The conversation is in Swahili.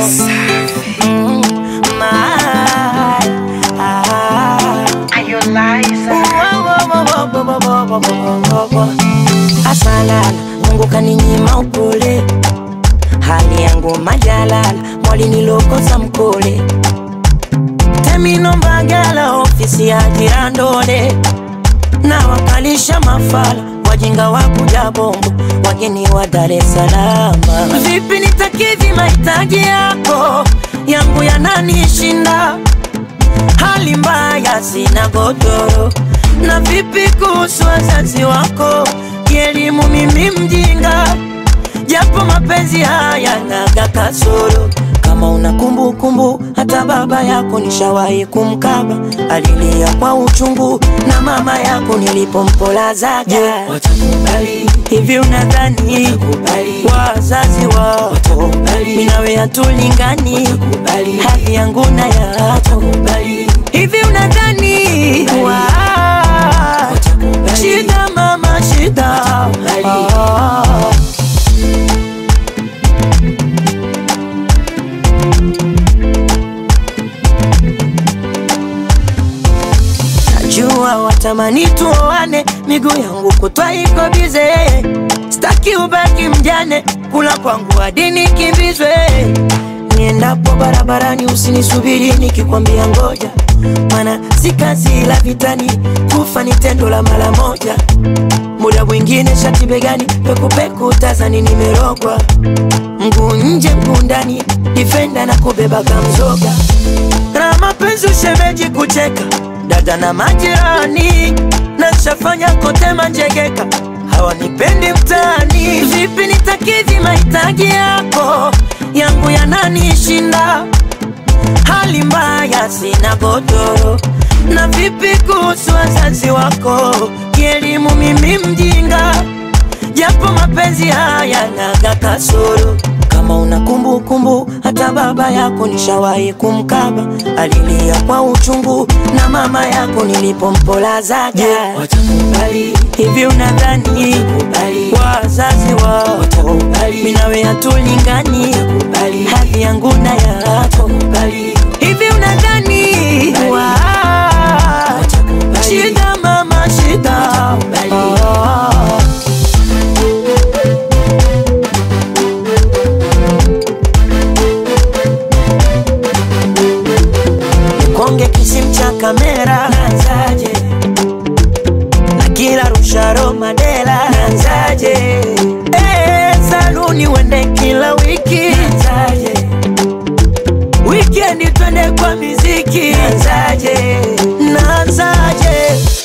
Mm, my, ah. Asalala, Mungu kaninyima upole, hali yangu majalala, mwali nilokosa mkole, temino mbagala, ofisi ya jirandole, na wakalisha mafala, wajinga wa kuja bongo, wageni wa Dar es Salaam. Vipi nitakidhi mahitaji yako, yangu yananishinda hali mbaya, sina godoro. Na vipi kuhusu wazazi wako, kielimu mimi mjinga, japo mapenzi haya naga kasoro. Kama una kumbukumbu, hata baba yako nishawahi kumkaba, alilia kwa uchungu, na mama yako nilipompolazaga. Watakubali, Hivi unadhani Watakubali. wazazi wako Watakubali. mimi nawe hatulingani, Watakubali. hali yangu na yako watakubali, Hivi unadhani wa Watakubali. shida mama shida Watakubali. Ah. Najua watamani tuoane, miguu yangu kutwa iko bize, staki ubaki mjane, kula kwangu hadi nikimbizwe. Niendapo barabarani usinisubiri nikikwambia ngoja, mana si kazi la vitani, kufa ni tendo la mara moja. Muda mwingine shati begani, pekupeku tazani nimerogwa, mguu nje mguu ndani, difenda na kubeba kamzoga na mapenzi ushemeji kucheka dada na majirani na nshafanya kote manjegeka hawanipendi mtaani vipi nitakidhi mahitaji yako yangu yananishinda hali mbaya sina godoro na vipi kuhusu wazazi wako kielimu mimi mjinga japo mapenzi haya naga kasoro kama una kumbukumbu hata baba yako nishawahi kumkaba alilia kwa uchungu na mama yako nilipompolazaga watakubali, hivi unadhani Watakubali. wazazi wako Watakubali. mimi nawe hatulingani Watakubali. hali yangu na yako watakubali, hivi unadhani wa Watakubali. shida mama shida Watakubali. Ah. Konge kisim cha kamera nanzaje na kila rusharo madela nanzaje eh, saluni wende kila wiki nanzaje wikendi twende kwa miziki nanzaje nanzaje